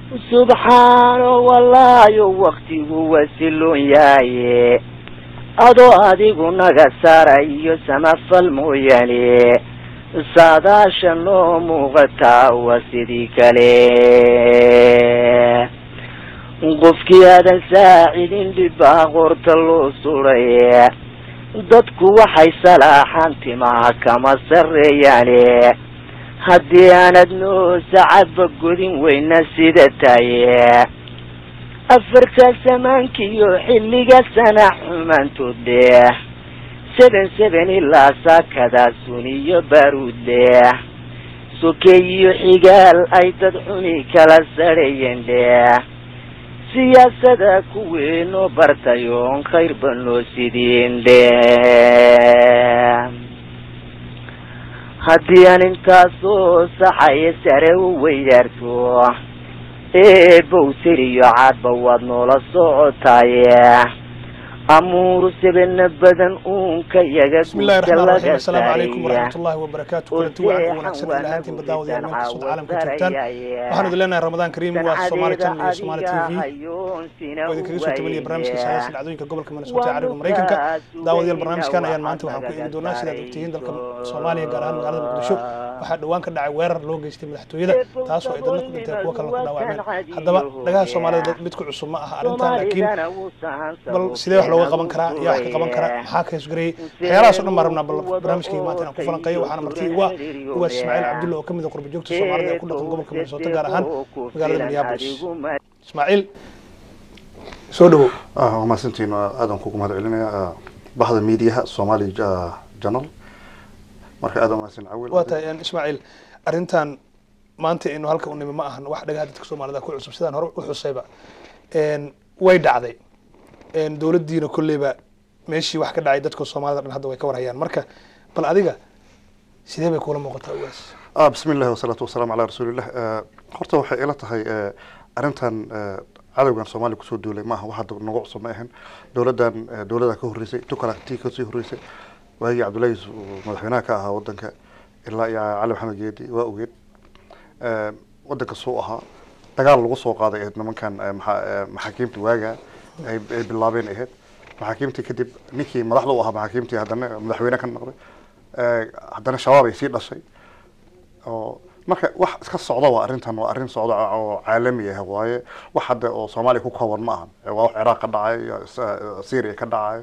subxaano wallaayo waktigu wasiloon yaaye adoo adigu naga saarayo samafal mooyaane saadaasha noo muuqataa waa sidii kale qofkii aadan saacidin dhibbaa qorta loo suray dadku waxay salaaxaan timaha kama sarreeyaane haddii aanad noo sacadba godin weyna sida taye afarta samaankiyo xilliga sana xumaantood leh seben seben ilaa saakadaa suniyo baruud leh sokeeyiyo xigaal ay dad xuni kala sarheeyeen leh siyaasada kuweenoo bartayoon khayrba noo sidiin leh haddii aan intaasoo saxaya sare u weydaarto eebow siriyo caadba waad noola socotaaye amuuru sebena badan uunka yaga bismillahi raxmaan raxiim assalaamu calaykum waraxmatullahi wabarakaatu kulanti wacan wanaagsan ilaha intiin badaawadyaal meel kastood caalamka joogtaan waxaan idin leenahay ramadaan kariim waa somaali channel iyo somaali t v oo idinkaga soo tabaniya barnaamijka saadaasha dhacdooyinka gobolka minnesota ee cariga maraykanka daawadayaal barnaamijkan ayaan maanta waxaan ku eegi doonaa sidaad ogtihiin dalka soomaaliya gaar ahaan magaalada muqdisho waxaa dhowaan ka dhacay weerar loo geystay madaxtooyada taasoo ay dadna ku dhinteen kuwo kalena ku dhaawacmeen haddaba dhagaha soomaalida mid ku cusub ma aha arrintan laakiin bal sidee wax looga qaban karaa yaa wax ka qaban kara maxaa ka hesgareeyey waxyaalahaas o dhan baan rabnaa bal barnaamijkayga maanta inaan ku falanqeeyo waxaana marti uga ugaas ismaaciil cabdulla oo ka mid a qurba joogta soomaalida ee ku dhaqan gobolka minnesota gaar ahaan magaalada minneapolis ismaaciil soo dhawow waa mahadsantiin aadan kugu mahad celinaya bahda miidiyaha somali janal marka aadan mahadsan cawil waa tahay ismaaciil arrintan maanta inu halka u nimi ma ahan wax dhagaha dadka soomaalida ku cusub sidaan hore u xusayba way dhacday dowladdiina kolleyba meeshii wax ka dhacay dadka soomaalida dhan hadda way ka warhayaan marka bal adiga sidee bay kuula muuqataa ugaas bismi illahi wasalaatu wasalaamu calaa rasuulillah horta waxay ila tahay arrintan cadowgan soomaaliya kusoo duulay maaha wax hadda nagu cusub ma ahan dowladdan dowladda ka horreysay tukala tii kasii horreysay waagii cabdullahi yusuf madaxweynaha ka ahaa wadanka ilaa iyo cali maxamed geedi waa ogeed wadanka suu ahaa dagaal lagu soo qaaday ahayd nimankan maxaakiimta waaga ay bilaabeen ahayd maxaakiimtii kadib ninkii madaxda u ahaa maxaakiimtii haddana madaxweyne ka noqday haddana shabaab ay sii dhashay oo marka wax iska socda waa arrintan waa arrin socda oo caalami ah waaye wax hadda oo soomaaliya ku kooban ma ahan waa wax ciraaq ka dhacayo syria ka dhacayo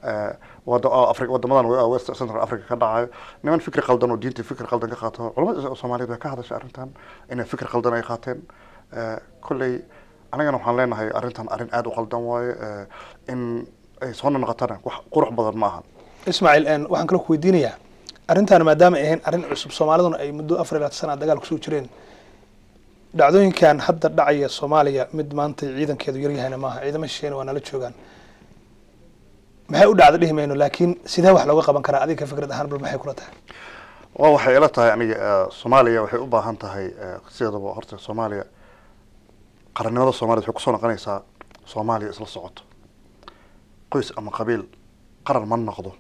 wadamadan west central africa ka dhacayo niman fikri qaldan oo diinta fikri qaldan ka qaato culamada soomaaliyeed way ka hadashay arrintan inay fikri qaldan ay qaateen kolley anagana waxaan leenahay arrintan arrin aada u qaldan waaye in ay soo noqotana wax qurux badan ma ahan ismaaciil waxaan kaloo ku weydiinayaa arrintan maadaama ay ahayn arrin cusub soomaaliduna ay muddo afar iyo labaatan sana dagaal kusoo jireen dhacdooyinkan hadda dhacaya soomaaliya mid maanta ciidankeedu yaryahayna maaha ciidamo shisheena waa nala joogaan maxay u dhacda dhihi mayno laakiin sidee wax looga qaban karaa adiga fikrad ahaan bal maxay kula tahay waa waxay ila tahay aniga soomaaliya waxay u baahan tahay sideedaba horta soomaaliya qarannimada soomaliya waxay kusoo noqonaysaa soomaaliya isla socoto qoys ama qabiil qaran ma noqdo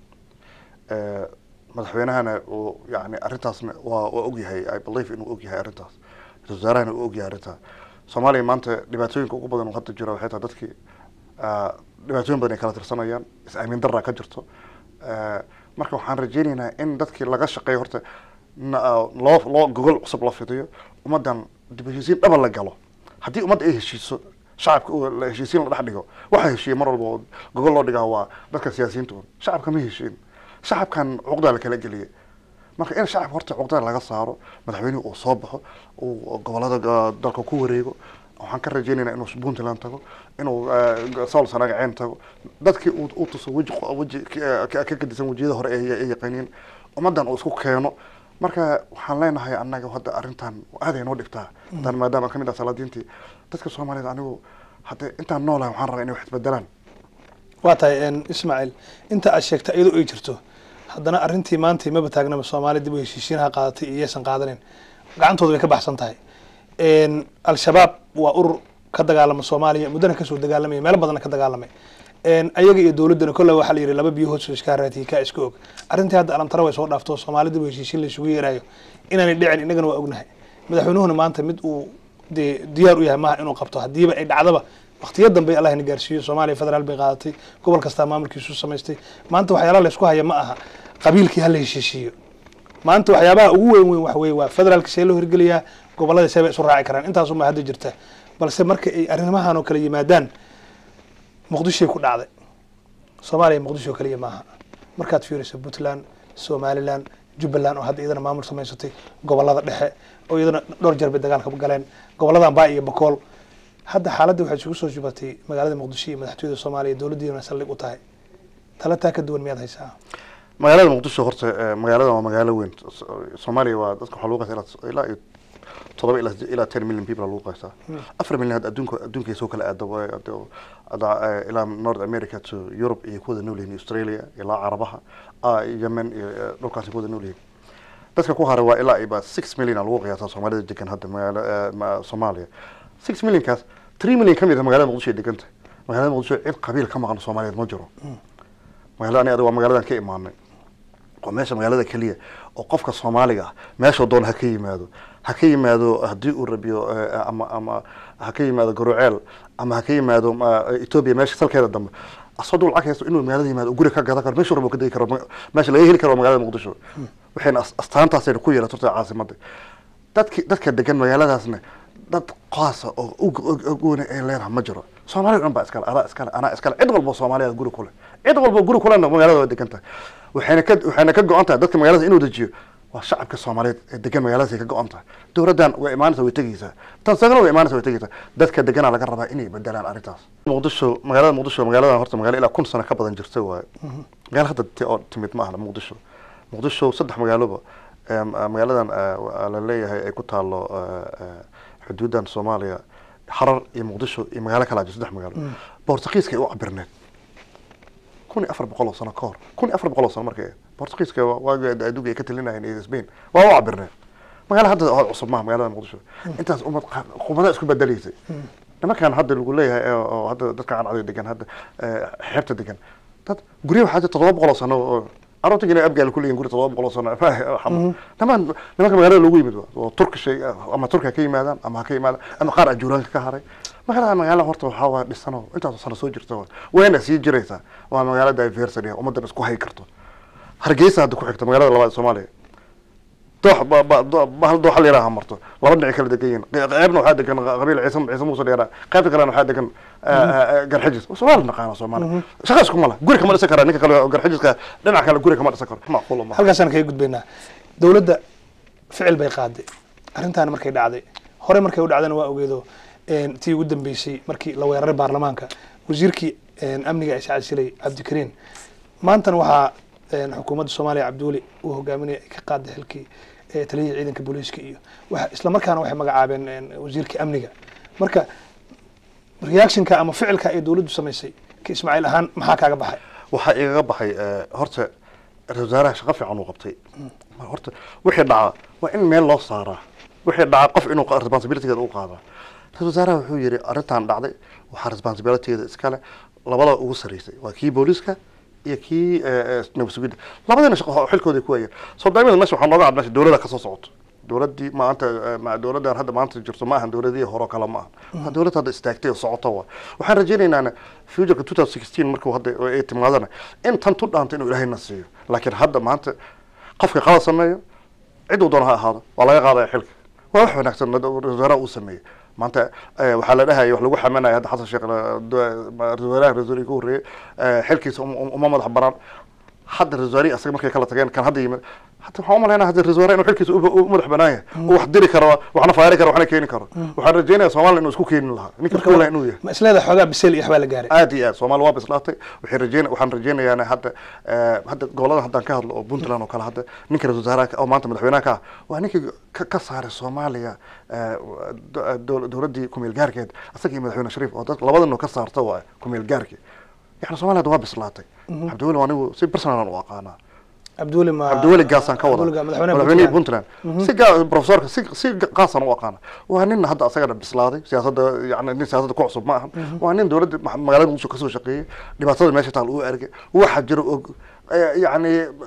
madaxweynahana uu yani arrintaasna waa waa ogyahay i believe inuu ogyahay arrintaas ra-isul wasaarahana uu ogyahay arrintaas soomaaliya maanta dhibaatooyinka ugu badan oo hadda jira waxay tahay dadkii dhibaatooyin badan ay kala tirsanayaan is-aamin daraa ka jirto marka waxaan rajeynaynaa in dadkii laga shaqeeyo horta loo loo gogol cusub la fidiyo ummaddan dib heshiisiin dhaba la galo haddii ummadda ay heshiiso shacabka la heshiisiin la dhex dhigo waxaa heshiiya mar walba oo gogol loo dhigaa waa dadka siyaasiyiinta un shacabka ma heshiin shacabkan cuqdaa la kala geliyay marka in shacabka horta cuqdada laga saaro madaxweynuhu uu soo baxo uu gobolada dalka ku wareego waxaan ka rajeynaynaa inuu puntland tago inuu sool sanagaceen tago dadkii uu tuso weji weji ka gedisan wejiyada hore ay yaqaaniin ummaddan uu isku keeno marka waxaan leenahay annaga hadda arrintan aaday noo dhibtaa haddaan maadaama kamid ah salaadiintii dadka soomaaliyeed anigu hadda intaan noolahay waxaan rabaa inay wax isbedelaan waa tahay ismaaciil inta aad sheegta iyadoo ay jirto haddana arrintii maanta maba taagnaba soomaali dib u heshiisiinaha qaadatay iyo yaysan qaadanin gacantooda way ka baxsan tahay al-shabaab waa urur ka dagaalama soomaaliya muddana kasoo dagaalamaya meelo badanna ka dagaalamay ayaga iyo dowladdana kolle waxaa la yidhi laba biyo hoos iska haraatiye kaa iska og arrintii hadda alamtara way soo dhaafto soomaali dib u heshiisiin la isugu yeerayo inaanay dhicin innagana waa ognahay madaxweynuhuna maanta mid uu dee diyaar u yahay maaha inuu qabto haddiiba ay dhacdaba waktiyo dambe allah na gaarsiiyo soomaaliya federaal bay qaadatay gobol kastaa maamulkiisu samaystay maanta waxyaalaha laysku haya ma aha qabiilkii hala heshiishiiyo maanta waxyaabaha ugu weyn weyn wax weye waa federaalka see loo hirgeliyaa gobolada see bay isu raaci karaan intaasuma hadda jirta balse marka ay arrimahan oo kale yimaadaan muqdishoy ku dhacday soomaaliya muqdisho kaliya maaha markaad fiiriso puntland somaliland jubbaland oo hadda iyadana maamul samaysatay gobolada dhexe oo iyadana dhowr jeer bay dagaalka galeen gobolada ambaa iyo bakool hadda xaaladda waxay isugu soo jubatay magaalada muqdisho iyo madaxtooyada soomaaliya dowladdiina saldhig u tahay tala taa ka duwan miyaad haysaa magaalada muqdisho horta eh, magaaladan waa magaalo weyn So- soomaaliya waa dadka waxaa lagu qaysaa ilaa- ilaa iyo todoba ilaa ilaa ten million people aa lagu qaysaa afar million hadda adduunka adduunka soo kala aada way- hadda- hadda, eh, ilaa north america to europe iyo kuwada nool yihiin australia ilaa carabaha ah, yemen iyo eh, dhulkaasi kuwada nool yihiin dadka ku haray waa ilaa iba six million aa lagu qiyaasaa soomaalida degan hadda magaalo eh, ma- soomaaliya six millionkaas three million ka mid ah magaalada muqdisho ay degan tahay magaalada muqdisho cid qabiil ka maqan soomaaliyeed ma jiro magaalada ani adiga waa magaaladan ka imaanay waa meesha magaalada keliya oo qofka soomaaliga ah meeshuu doon ha ka yimaado ha ka yimaado haddii uu rabiyo eh, ama ama ha ka yimaado garuceel ama ha ka yimaado ma- ethiopia meesha salkeeda dambe asoo dul lacag haysto inuu magaalada yimaado guri ka gadan karo meeshuu rabo ka degi karo ma- meesha laga heli karo waa magaalada muqdisho waxayna as- astaantaasayna ku yeelatay horta caasimada dadki dadka degan magaaladaasna dad qaasa oo ug- ug- ugooni ay leedahay ma jiro soomaaliya o dhan baa iskale anaa iskale anaa iskale cid walbo soomaaliya guri kule cid walbo guri kulena magaalada waa degan tahay waxayna ka waxayna ka go-an tahay dadka magaalada inuu dejiyo waa shacabka soomaaliyeed ee degan magaaladaas ay ka go-an tahay dowladdan way imaanaysa way tegeysaa tan sagana way imaanaysa way tegeysaa dadka deganaa laga rabaa inay bedelaan arrintaas muqdisho magaalada muqdisho magaaladan horta magaalo ilaa kun sano ka badan jirta waaye magaalo hadda ti- oo timid ma ahna muqdisho muqdisho saddex magaaloba em, eh, magaaladan eh, waa la leeyahay ay ku taalo eh, eh, xuduudan soomaaliya xarar iyo muqdisho iyo magaalo kala jiro saddex magaalo bortugiiska ay u cabirneed kun iyo afar boqol oo sano ka hor kun iyo afar boqol oo sano markay ahayd bortugiiska waa- waagi adduunka ay ka talinayeen iyo spain waa u cabirneed magaalo hadda oo cusub maaha magaalada muqdisho intaas umad qubada isku bedelaysay nimankan hadda lagu leeyahay ee- oo hadda dadka cancada degan hadda eh, xeebta degan dad guryo waxaa jira todoba boqol oo sano oo aroortigiina abgaal ku leeyihin guri todoba boqol oo sano niman nimanka magaalada loogu yimid waa oo turkish ay- ama turki ha ka yimaadaan ama ha ka yimaadaan ama qaar ajuuraanka ka haray magaalada magaala horta waxaa waa dhisano intaas sano soo jirta waa wayna sii jiraysaa waa magaalo diversity ah ummadan isku hay karto hargeysa hadda ku xigta magaalada labaad ee soomaaliya doox ba- ba- do- ba- hal dooxa la yaraha marto laba dhinac kala degan yihiin qe- qeybna waxaa degan qabiil ciise ciise muuse dheeraa qaybta kalena waxaa degan garxijis soomaali naqaana soomaali shaqa isku mala guri kama dhisan karaa ninka kale oo garxijiska dhinac kale guri kama dhisan karo macquul ma halkaasaan kaga gudbaynaa dowladda ficil bay qaaday arrintaani markay dhacday hore markay u dhacdana waa ogeedo een, tii ugu dambeysay markii la weeraray baarlamaanka wasiirkii een, amniga iscaad silay cabdikariin maantana waxaa een, xukuumadda soomaaliya cabdiweli uu hogaaminaya ay ka qaaday xilkii ee, taliyihii ciidanka booliiska iyo waxa- isla markaana waxay magacaabeen een, wasiirkii amniga marka reactionka ama ficilka ay dowladdu samaysay ka ismaaciil ahaan maxaa kaaga baxay waxaa igaga baxay eh, horta ra-iisul wasaaraha shaqo fiican uu qabtay horta wixii dhaca waa in meel loo saaraa wixii dhaca qof inuu qa- responsibilitygeeda u qaadaa ra-iisul wasaaraha wuxuu yidhi arrintan dhacday waxaa responsibilitygeeda iskale labada ugu sarreysay waa kii booliiska iyo kii eh, eh, nabad sugidda labadina shaqo xilkooda ku hayeen soo daimada meesha waxaa nooga cad meesha dowladda kasoo socoto dowladdii maanta eh, ma- dowladdan hadda maanta jirto ma ahan dowladihii hore oo kale ma ahan waa dowlad hadda istaagtay oo socoto wa waxaan rajaynaynaa futureka two thousand sixteen markuu hadda ay timaadana in tan tu dhaanto inuu ilaahayna siiyo laakiin hadda maanta qofka qalad sameeyo cid uu doono ha ahaado waa laga qaadaya xilka waa wax wanaagsan ra-iisul wasaaraha uu sameeyey maanta eh, waxaa la dhahaya wax lagu xamanaya hadda xasan sheekh eh, do- ma- ra-iisul wasaaraha ra-isul wasaarihii ka horreeyey eh, xilkiisa um- um- uma madax banaan hadda ra-isul wasaarihii asaga markay kala tageen kan hadda yimid hadda waxaan umalaynaa hadda ra-isul wasaaraha inuu xilkiisa u u madax banaan yahay uu wax diri karo waxna faari karo waxna keeni karo waxaan rajeynaya soomaaliya inuu isku keenin lahaa ninka Marka kuulaha inuu yahay ma isleedahay xoogaa biseel iyo waxbaa la gaaray aad iyo aad soomaali waa bislaatay waxay rajeyn waxaan rajeynayaa hadda eh, hadda goboladan haddaan ka hadlo oo puntland oo kale hadda ninka ra-isul wasaaraha ka- oo maanta madaxweynaha ka ah waa ninkii ka, ka saaray soomaaliya eh, do- dow- dowladdii kumeel gaarkeed asaga iyo madaxweyne shariif oo dad labadan ka saarta waa kumeel gaarkii yani soomaaliya hadda waa bislaatay cabdiweli waa anigu si personalan u aqaanaa cabdiweli ma cabdiweli gaasaan ka wada Cabdiweli Ga- madaxweynaha madaxweynihii Puntland. puntland si gaa profesorka si si qaasaan u aqaana waa nin hadda asagana bislaaday siyaasadda yani nin siyaasadda ku cusub ma ahan waa nin dowladda ma- magaalada muqdisho kasoo shaqeeyey dhibaatada meesha taal uu argay waxa jira og eh, yani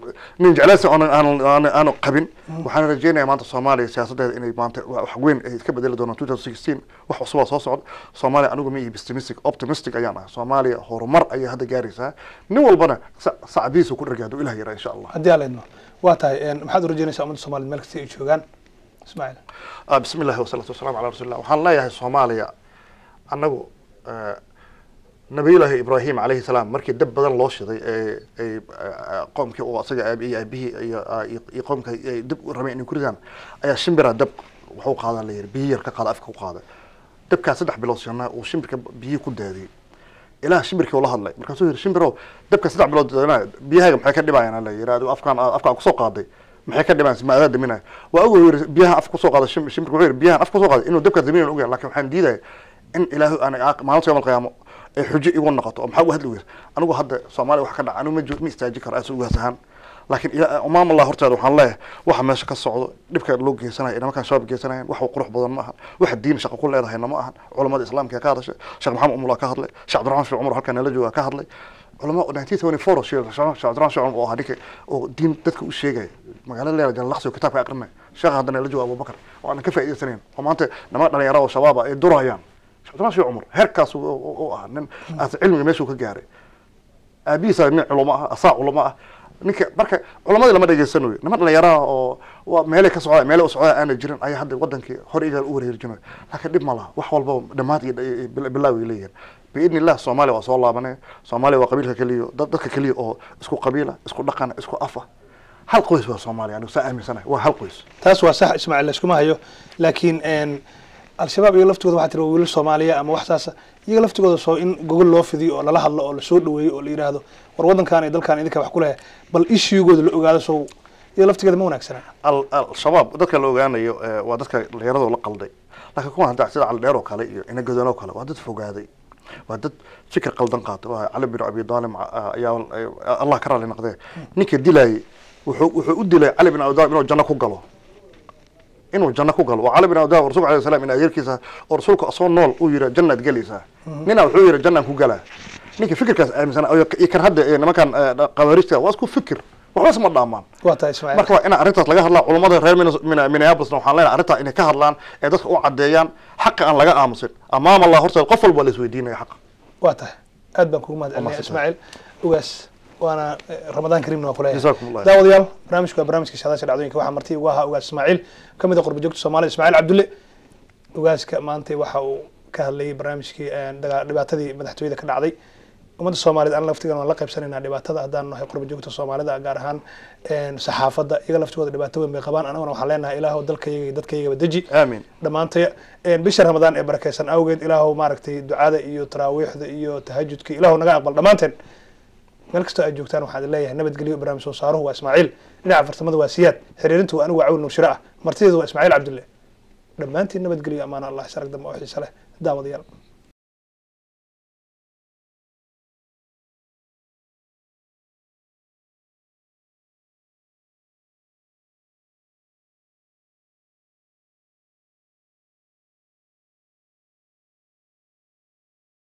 nin jeclaysi aanan aanan aanan aanu qabin waxaan rajeynayaa maanta soomaaliya siyaasadeeda inay maanta wa- wax weyn ay ka bedeli doonaan two thousand sixteen wax cusubaa soo socda soomaaliya anigu ma ihi pessimistic optimistic ayaan ah soomaaliya horumar ayay hadda gaaraysaa nin walbana sa- sacdiisa ku dharga hadduu ilah yaraa insha allah haddii aan leedno waa tahay een, maxaad u rajeynaysaa ummadda soomaaliyed meel kasta ay joogaan ismaaciil Ah, bismi illahi wasalaatu wasalaamu calaa rasuulillah waxaan leeyahay soomaaliya annagu eh, nabiyullaahi ibraahim calayhi salaam markii dab badan loo shiday ee ay eh, qoomkii uu asaga aabi iyo aabihii iyo ah, iyo iyo qoomka ay dab u rabeen inay ku ridaan ayaa shimbira dab wuxuu qaadaa la yidhi biyo yar ka qaada afka ku qaada dabkaa saddex bilood shanaa uu shimbirka biyihii ku daadiyey ilaah shimbirkii ula hadlay markaasuu yidhi shimbirow dabka saddex bilood daadinaya biyahaaga maxay ka dhibayaan la yidhi adigu afkaan afkaan kusoo qaaday maxay ka dhibayaan ma adaa daminaya waa ogow yidhi biyaha afka kusoo qaaday shim- shimbirka wuxuu yidhi biyahan afka kusoo qaaday inuu dabka daminayan ogayan laakiin waxaan diidaya in ilaahu aan maalinta yawmal qiyaamo ay xujo igu noqoto oo maxaa uga hadli weysa anigu hadda soomaaliya wax ka dhaca anigu ma jo- ma istaaji karo aas ugaas ahaan laakiin ila- umaam allah horteeda waxaan leeyahay waxa meesha ka socdo dhibka loo geysanayo inamankaan shabaab geysanayaan wax qurux badan ma ahan waxa diin shaqo ku leedahayna ma ahan culamada islaamka ka hadashay sheekh maxamed umula ka hadlay sheekh cabdiraxmaan sheekh cumar halkan nala jooga ka hadlay culama 1974 sheekh sheekh cabdiraxmaan sheekh cumar oo ahaa ninka oo diin dadka u sheegaya magaalada leela jalalaqsi oo kitaabka aqrinaya sheekha hadda nala jooga abubakar oo aan ka faa'iidaysanayn oo maanta niman dhalinyaro oo shabaaba ay durayaan sheekh cabdiraxmaan sheekh cumar heerkaas uu- uu uu ah nin aas cilmiga meeshuu ka gaaray aabihiisa nin culamo ah asaa culamo ah ninka marka culamadii lama dhegeysanayo niman dhalinyaraha oo waa meelay ka socda meelay u socda aana jirin ayaa hadda wadankii hor igaal u wareerjinayo laakiin dhib ma laha wax walbaba dhammaad iyo iyo bil- bilaaw ay leeyihin biidni illah soomaaliya waa soo laabanaya soomaaliya waa qabiilka keliya dad dadka keliya oo isku qabiila isku dhaqana isku afa hal qoys waa soomaaliya anigu saa aaminsanahay waa hal qoys taas waa sax ismaaciil layskuma hayo laakiin een, al-shabaab iyaga laftigooda waxaa tiri waa wiilal soomaaliya ama wax saasa iyaga laftigooda soo in gogol loo fidiyo oo lala hadlo oo lasoo dhaweeyo oo la yidhaahdo war waddankan iyo dalkan idinka wax ku lehe bal ishigooda la ogaado soo iyaga laftigeeda ma wanaagsana al al-shabaab dadka la ogaanayo eh, waa dadka dhalinyarada la qalday laakiin kuwan hadda sida cali dheer oo kale iyo ina godan oo kale waa dad fogaaday waa dad fikir qaldan qaatay waa cali bin abi daalim ah, ayaa eh, allah ka raali noqdee ninka dilayay wuxuu wuxuu u dilay cali bin abi daalim inuu janno ku galo inuu janno ku galo waa cali bin abi daalim rasuulka alayhi salaam in adeerkiisa oo rasuulka asoo nool uu yidhi jannaad gelaysaa nina wuxuu yidhi jannaan ku galaa ninka fikirkaas aaminsan iyo kan hadda eh, nimankan eh, qawaariijta waa isku fikir waxba isma dhaamaan waa tahay ismaaciil marka waa in arrintaas laga hadlaa culamada reer Minnes- Min- minneapolisna waxaan leenahay arrintaa inay ka hadlaan ee dadka u caddeeyaan xaqa aan laga aamusin amaam allah horteed qof walba la isweydiinaya xaqa waa tahay aad baan kugu mahad celinaya mahadsan ismaaciil ogaas waana eh, ramadaan kariimna waa kuleeyahay Jazaakum Allah. daawadayaal barnaamijku waa barnaamijka shaadaasha dhacdooyinka waxaa marti ugu ahaa ogaas ismaaciil ka mid a qurba joogta soomaalida ismaaciil cabdulle ogaaska maanta waxa uu ka hadlayay barnaamijkii eh, daga- dhibaatadii madaxtooyada ka dhacday ummadda soomaaliyed aan laftigan waan la qaybsanaynaa dhibaatada haddaan nahay qurba joogta soomaalida gaar ahaan een, saxaafadda iyaga laftigooda dhibaato weyn bay qabaan anaguna waxaan leenahay ilaahow dalkayaga iyo dadkayagaba deji aamin dhammaantay een, bisha ramadaan ee barakeysan awgeed ilaahow maaragtay ducada iyo taraawiixda iyo tahajudka ilaahow naga aqbal dhammaanteen meel kastoo aad joogtaan waxaan idin leeyahay nabadgelyo barnaamij soo saaruhu waa ismaaciil dhinaca fartamada waa siyaad xiriirintu waa anigu cawl nuushiro ah martideedu waa ismaaciil cabdulle dhammaantiin nabadgelyo amaana allah isarag dambe oo xiise leh daawadayaal